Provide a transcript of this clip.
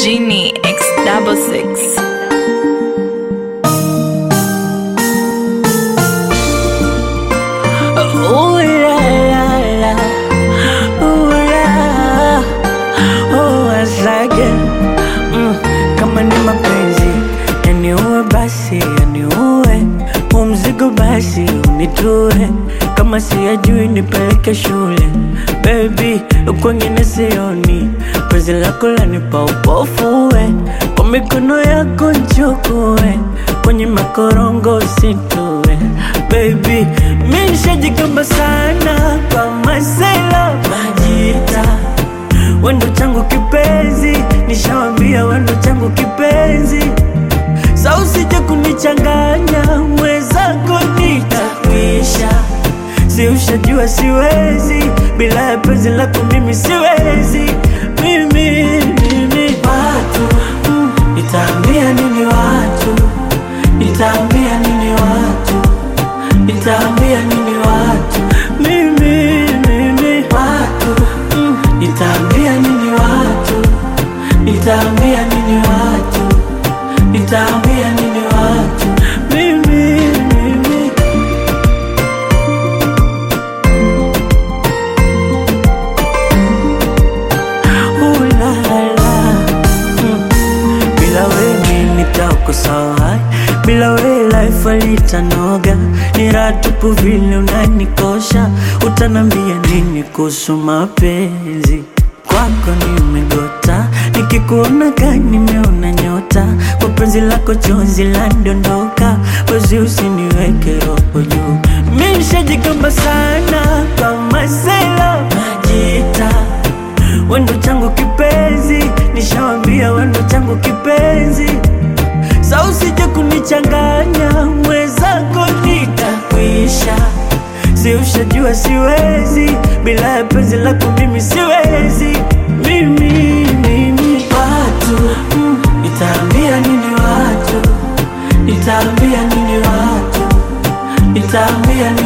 Genie X double six. Ooh la la la, ooh la, oh asage mm, kama ni mapenzi yaniue basi yaniue, huu mzigo basi unitue, kama siyajui nipeleke shule baby, kwengine sioni, penzi lako lanipa upofu we, kwa mikono yako nchukue, kwenye makorongo usitue baby, mi nishajigamba sana kwa masela majita wendo changu kipenzi, nishawambia wendo changu kipenzi, sa usije kunichanganya mwenzako nitakwisha, si ushajua siwezi bila ya penzi lako mimi siwezi mimi, mimi. Watu mm, nitaambia nini watu, nitaambia nini watu, nitaambia nini watu mimi, mimi. Watu mm, nitaambia nini watu, nitaambia nini watu, nitaambia nini watu mimi, mimi. Ooh la la. Mm. Bila wewe nitakosa bila wewe life alitanoga, ni raha tupu vile unanikosha. Utanambia nini kuhusu mapenzi? Kwako nimegota, nikikuona gani nimeona nyota, kwa penzi lako chozi landondoka, wezi usiniweke roho juu. Mi nishajigamba sana kama sela najita wendo changu kipenzi, nishawambia wendo changu kipenzi, sa usije kunichanganya mwenzako nitakwisha, si ushajua siwezi bila ya penzi lako mimi siwezi mimi, mimi. Watu mm, nitaambia nini watu, nitaambia nini watu, nitaambia nini